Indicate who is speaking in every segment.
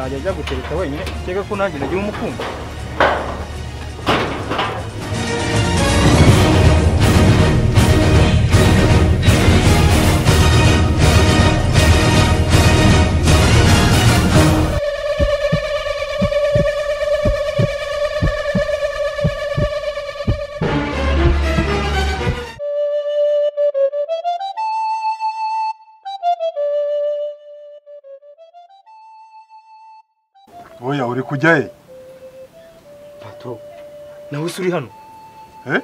Speaker 1: kwihuta wenyine kereka ko nanjye nagira umukunda
Speaker 2: Oya uri kujya he?
Speaker 1: pato nawe se uri hano
Speaker 2: Eh?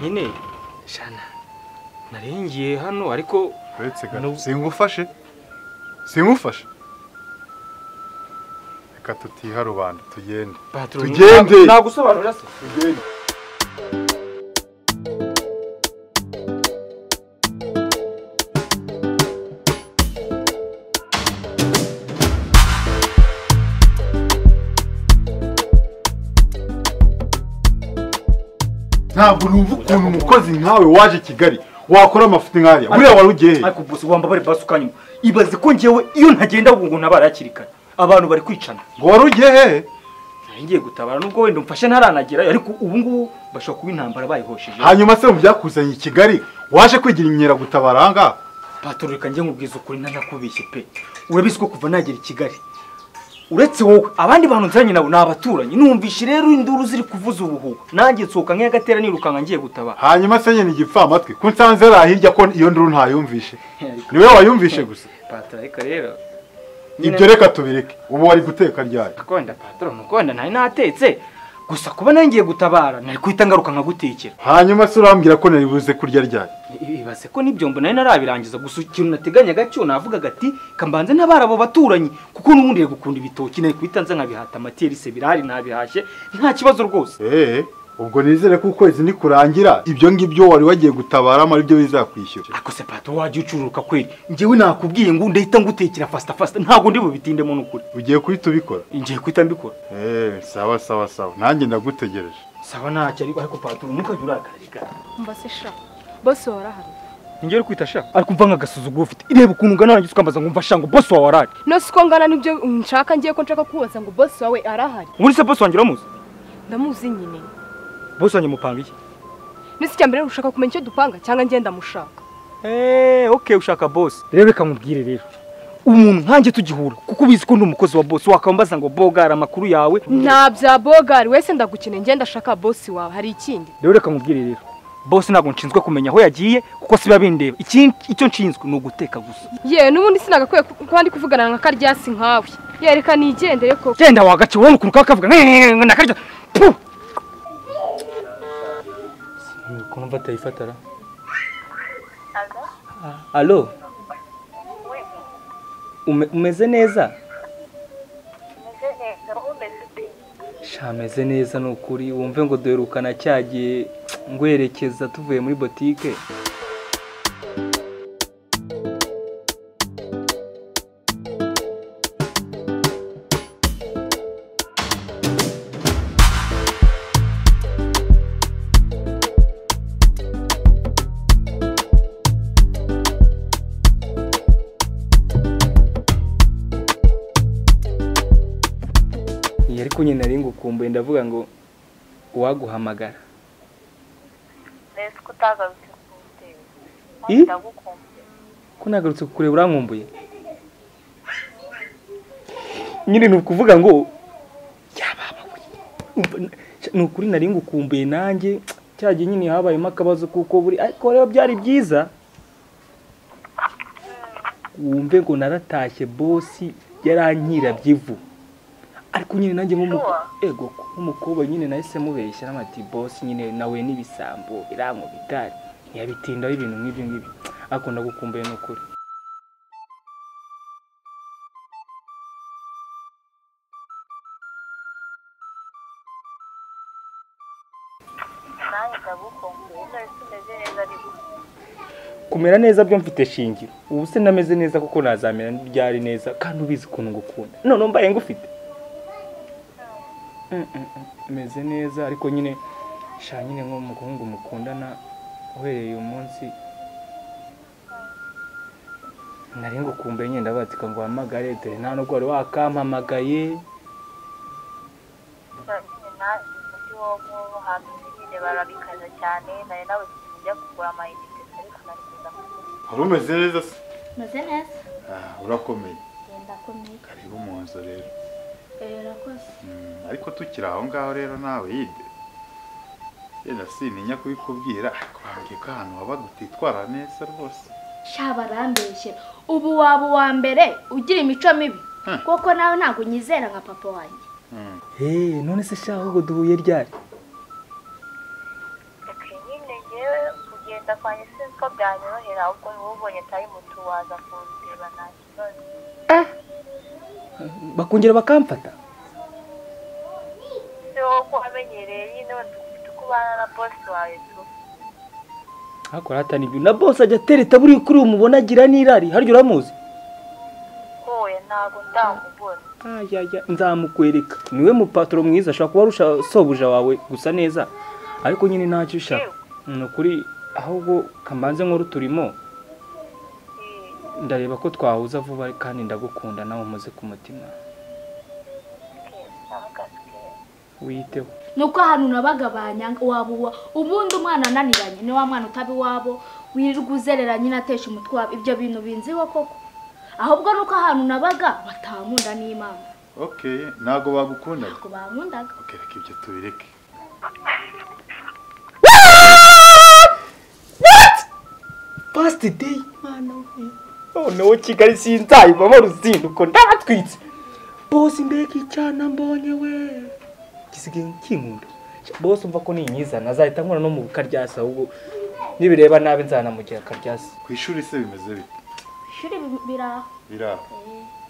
Speaker 1: nyine shana narengiye hano ariko
Speaker 2: Uretse
Speaker 1: No.
Speaker 2: gato. Singufashe. Singufashe. Reka tutiha rubanda tugende.
Speaker 1: patro
Speaker 2: Tugende.
Speaker 1: nagusobanurira se
Speaker 2: Tugende. Ntabwo numva ukuntu umukozi nkawe waje i Kigali wakora amafuti nk'ariya. Buriya wari ugiye he?
Speaker 1: ariko bose wambabare basi ukanyuma ibaze ko njyewe iyo ntagenda ahubwo ngo ntabara hakiri kare abantu bari kwicana
Speaker 2: ngo wari ugiye hehe
Speaker 1: nari ngiye gutabara nubwo wenda umfashe ntaranagerayo ariko ubu ngubu bashobora kuba intambara bayihosheje
Speaker 2: hanyuma se mu byakuzanye i kigali waje kwigira imyiragutabara aha ngaha
Speaker 1: patoro reka njye nkubwiza ukuri ntanakubeshye pe urabizi ko kuva nagera i kigali uretse wowe abandi bantu nzanye nabo ni abaturanyi numvishe rero induru ziri kuvuza ubuhuha nanjye nsohoka nk'agatera nirukanka ngiye gutabara
Speaker 2: hariya se nyine igipfamatwi ko nsanze ari ahirya ko iyo nduru ntayumvishe niwe wayumvishe gusa
Speaker 1: patoro reka rero
Speaker 2: ibyo reka tubireke ubu wari guteka ryayo
Speaker 1: gakonda patoro ntukonda ntari natetse gusa kuba nari ngiye gutabara nari guhita ngaruka nkagutekera
Speaker 2: hanyuma se urambwira ko nari buze kurya ryayo
Speaker 1: ibaze ko n'ibyombo nari narabirangiza gusa ikintu nateganyaga cyo navuga gati kambanze ntabara abo baturanyi kuko n'ubundi rero gukunda ibitoki nari guhita nza nkabihata amaterisi birahari nabihashye nta kibazo rwose
Speaker 2: eee ubwo nizere ko ukwezi nikurangira ibyo ngibyo wari wagiye gutabaramo ari byo bizakwishyura
Speaker 1: ako se pato wajya ucururuka kweli njyewe nakubwiye ngo ndahita ngutekera fasita fasita ntabwo ndi bubitindemo n'ukuri
Speaker 2: ugiye guhita ubikora
Speaker 1: ngiye guhita mbikora
Speaker 2: eee sawa sawa sawa nanjye ndagutegereje
Speaker 1: saba ntacyo ariko ariko pato ntukajya urakarika
Speaker 3: mbese sha bose warahari
Speaker 1: njye uri kwita shaka ariko umva nk'agasuzuguro ufite ireba ukuntu ungana nanjye ukambaza ngo mva shango bose wawe arahari
Speaker 3: nose uko ngana nibyo nshaka ngiye ko nshaka kubaza ngo bose wawe arahari
Speaker 1: ubundi se bose wanjye uramuzi
Speaker 3: ndamuzi nyine
Speaker 1: bose wanjye mupanga iki
Speaker 3: nese icya mbere ushaka kumenya icyo dupanga cyangwa ngenda mushaka
Speaker 1: eee oke ushaka bose rero reka nkubwire rero umuntu nkanjye tugihura kuko ubizi ko ndi umukozi wa bose wakambaza ngo bogara amakuru yawe
Speaker 3: nta bya bogari wese ndagukeneye ngenda ashaka bose wawe hari ikindi
Speaker 1: rero reka nkubwire rero bose ntabwo nshinzwe kumenya aho yagiye kuko siba bindeba Ikindi- icyo nshinzwe ni uguteka gusa
Speaker 3: ye n'ubundi sinagakwiye ku- kuba ndi kuvugana nka karyasi nkawe yereka nigendere koko
Speaker 1: genda wagace wowe ukuntu kaba kavuga nakarya ukuntu mva atayifatara alo Ume- umeze neza sha ameze neza ni ukuri wumve ngo duherukana cya gihe ngwerekeza tuvuye muri botike iyi ariko nyine nari ngukumbuye ndavuga ngo uwaguhamagara
Speaker 4: mbese ko utagarutse kumutera
Speaker 1: I?
Speaker 4: ndagukumbuye
Speaker 1: ko nagarutse kukureba urankumbuye nyine ni ukuvuga ngo yababaguye Umva, n- ni ukuri nari ngukumbuye nanjye cya gihe nyine habayemo akabazo kuko buri ariko rero byari byiza wumve ngo naratashye bosi by'ivu ariko nyine nanjye nk'umu- ego nk'umukobwa nyine nahise mubeshya n'amati bosi nyine nawe n'ibisambo birankubitari ntiyabitindaho ibintu nk'ibyo ngibyo ariko ndagukumbuye ni ukuri
Speaker 4: nanjye ndagukumbuye none se umeze neza ariko
Speaker 1: kumera neza byo mfite shingiro ubu se nameze neza kuko nazamera byari neza kandi ubizi ukuntu ngukunda none mbaye ngufite Mm, mm, mm. meze neza ariko nyine sha nyine nk'umuhungu mukundana uhereye uyu munsi nari ngukumbuye nyine ndabatika ngo wahamagare dore nta nubwo wari wakampamagaye
Speaker 4: nyine nawe umujyi wo mu hantu nyine barabikaza cyane nari nawe tujya kugura amayinite ariko nari kuza kugura
Speaker 2: wari umeze neza se
Speaker 5: meze neza
Speaker 2: Ah, urakomeye
Speaker 5: genda kumenya
Speaker 2: karibu mu nzu rero
Speaker 5: urakoze
Speaker 2: Mm, ariko tukiri aho ngaho rero nawe yide yenda sintinya kubikubwira ariko wambwiye ko ahantu wabaga utitwara neza rwose
Speaker 5: sha barambeshye ubu waba uwa mbere ugira imico mibi
Speaker 2: Hmm.
Speaker 5: kuko nawe ntabwo unyizera nka papa wanjye
Speaker 2: Mm.
Speaker 1: heee none se shaka ahubwo duhuye ryari
Speaker 4: ok nyine ngewe kugenda kwanjye sinzi ko byanyorohera ahubwo niba ubonye tayimutu waza kundeba nta kibazo
Speaker 1: bakongera bakamfata
Speaker 4: si wowe uko wamenyereye nyine wenda kubana na bosi wawe tu
Speaker 1: hakora hatanibyo na boss ajya atereta buriya kuri uwo mubona agira n'irari harya uramuzi
Speaker 4: wowe ntabwo ndamubona
Speaker 1: ayaya nzamukwereka niwe mupaturo mwiza ashobora kuba arusha sobuja wawe gusa neza ariko nyine ntacyo ushaka ni ukuri ahubwo kamanze nkuru turimo
Speaker 4: Eh,
Speaker 1: ndareba ko twahuza vuba kandi ndagukunda nawe umuze ku mutima
Speaker 4: ok ndamugaza ok
Speaker 1: wiyiteho
Speaker 5: nuko ahantu nabaga banyanga waba uwa ubundi umwana ananiranye ni wa mwana utaba iwabo wirirwa uzerera nyine atesha umutwe wabo ibyo bintu binziho koko ahubwo nuko ahantu nabaga batankunda n'imana
Speaker 2: ok ntabwo bagukundaga
Speaker 5: ngo bankundaga
Speaker 2: ok reka ibyo tubireke
Speaker 1: pasiti deyi mwana we noneho kigali sinzayivamo ruzinduko ndabatwitse bose mbega icyana mbonye we gisigaye kinkunda bose umva ko ninyiza nazahita nkora no mu karyasi ahubwo nibireba nabi nzanamugira akaryasi
Speaker 2: ku ishuri se bimeze bite
Speaker 5: ishuri biraho
Speaker 2: biraho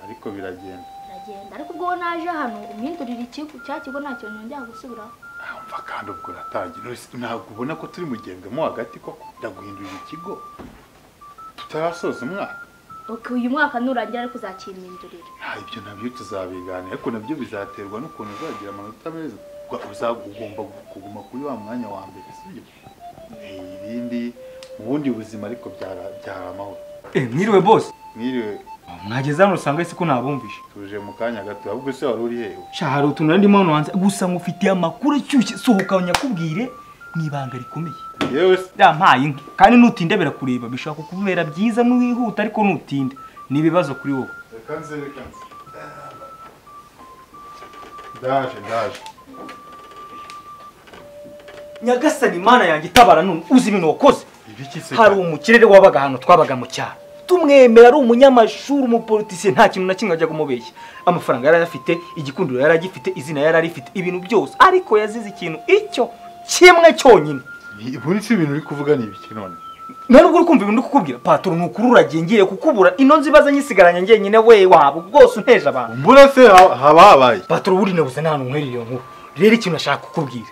Speaker 5: Eh,
Speaker 2: ariko biragenda
Speaker 5: biragenda ariko ubwo naje hano umwindurira ikigo cya kigo nta kintu njya gusubiraho
Speaker 2: Ah, umva kandi ubwo uratangiye Knowless, ntabwo ubona ko turi mu gihembwe mo hagati koko ndaguhindurira ikigo tutarasoza umwaka
Speaker 5: ok uyu mwaka nurangira ariko uzakimpindurira
Speaker 2: nta ibyo nabyo tuzabiganira ariko nabyo bizaterwa n'ukuntu uzagira amanota meza Ugwa- uza- ugomba kuguma kuri wa mwanya wa mbere sibyo Eh, ibindi mu bundi buzima ariko byara- byari amahoro
Speaker 1: mwiriwe bose
Speaker 2: mwiriwe
Speaker 1: mwageze hano usanga ese ko nabumvishe
Speaker 2: tuje mu kanya gato ahubwo se wari uri hewe
Speaker 1: sha hari utuntu nari ndimo hano hanze gusa mufitiye amakuru ashyushye sohoka nyakubwire mu ibanga rikomeye
Speaker 2: yewe se
Speaker 1: yampaye inka kandi nutinda birakureba bishobora kukubera byiza ntiwihuta ariko nutinda ni ibibazo kuri wowe
Speaker 2: reka nze reka nze ndaje ndaje
Speaker 1: nyagasani imana yanjye itabara none uzi ibintu wakoze
Speaker 2: ibiki se
Speaker 1: hari umukirere wabaga ahantu twabaga mu cyaro tumwemera ari umunyamashuri umupolitisiye nta kintu na kimwe ajya kumubeshya amafaranga yari ayafite igikundiro yari agifite izina yari arifite ibintu byose ariko yazize ikintu icyo kimwe cyonyine
Speaker 2: Ni- ubundi se ibintu uri kuvuga ni ibiki none
Speaker 1: nta nubwo uri kumva ibintu uri kukubwira patoro ni ukuri uragiye ngiye kukubura ino nzi ibaza nyisigaranye njyenyine we waba rwose unteje abantu
Speaker 2: mbura se ha- haba habaye
Speaker 1: patoro buri nabuze nta hantu nkweririye nkuru rero ikintu nashaka kukubwira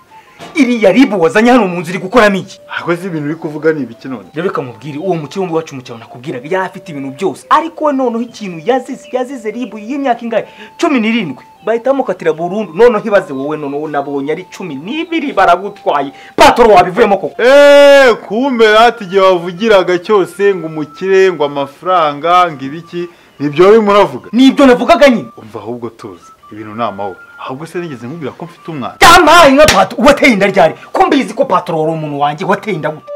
Speaker 1: iriya ribu wazanye hano mu nzu iri gukoramo iki
Speaker 2: akoze ibintu uri kuvuga ni ibiki none
Speaker 1: rero reka nkubwire uwo mukire wumva wacu mu cyaro nakubwiraga yari afite ibintu byose ariko we noneho ikintu yazize yazize ribu y'imyaka ingahe cumi n'irindwi bahita bamukatira burundu noneho ibaze wowe noneho nabonye ari cumi n'ibiri baragutwaye patoro wabivuyemo koko
Speaker 2: eee kumbe hati igihe wavugiraga cyose ngo umukire ngo amafaranga ngo ibiki nibyo we muravuga
Speaker 1: nibyo navugaga nyine
Speaker 2: umva ahubwo tuzi ibintu ni amahoro ahubwo se nigeze nkubwira ko mfite umwana
Speaker 1: yampaye inka patoro wateye inda ryari ko mbizi ko patoro wari umuntu wanjye wateye inda gute